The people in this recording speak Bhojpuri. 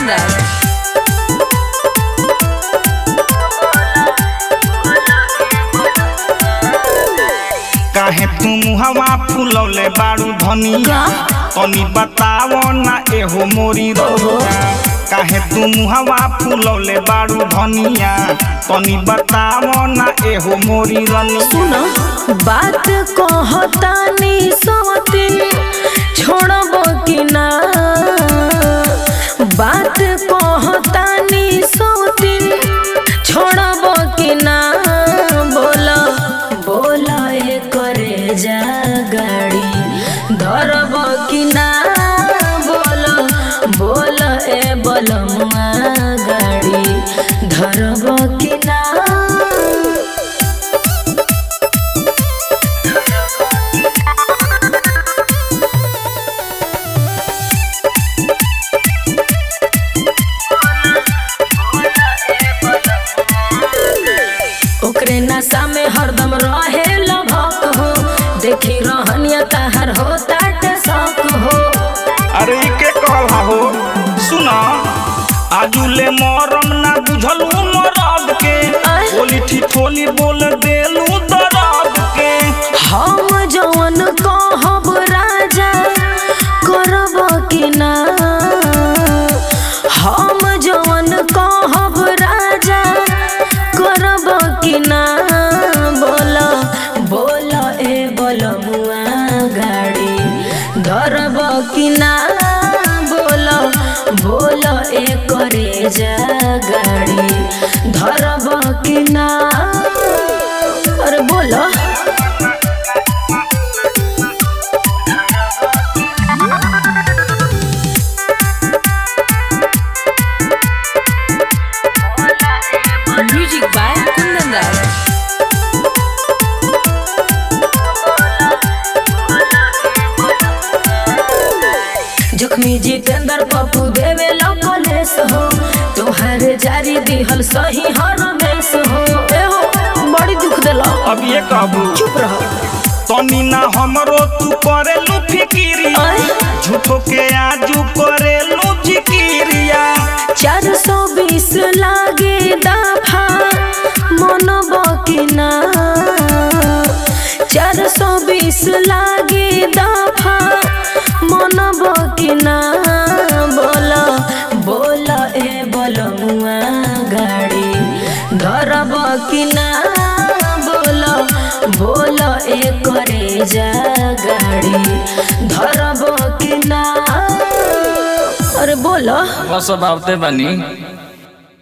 कुंदन काहे तू मुहवा फुलौले बारू धनिया तनी बतावो ना एहो मोरी रउआ काहे तू मुहवा फुलौले बारू धनिया तनी बतावो ना एहो मोरी रनिया सुन बात कहतानी सवतिन छोड़ब कि ना बात कहतानी सवतिन छोड़ब कि ना बोल बोल ए करे जा गाड़ी धरब कि ना बोल बोल ए बलमुआ गाड़ी धरब कि ना ओकरे नशा में हरदम रहे लभक हो देखी रहनिया तहर हो ताट शौक हो अरे ई के कहला हो सुना आजुले मरम ना बुझलू मरद के आय। बोली ठिठोली बोल देलू दरद के हम जवन कहब राजा करब कि ना हम जवन कहब राजा करब कि ना बोल बोल ए बलमुआ गाड़ी धरब कि ना बोल बोल ए करे जा गाड़ी धरब कि ना अरे बोलो म्यूजिक बाय कुंदन राज जख्मी जितेंद्र पप्पू देवे लकलेस हो तोहर जारी दिहल सही हर रमेश हो ए हो बड़ी दुख देला अब ये कहबू चुप रह तनी ना हमरो तू करेलू फिकिरिया आय। झूठो के आजू करेलू जिकिरिया चार सौ बीस लागे दाफा मन बकिना चार सौ बीस लागे दाफा मन बकिना बोल बोल ए बलमुआ गाड़ी धरब किना बोल बोल ए करे जा गाड़ी धरब किना अरे बोलो बस अब आवते बानी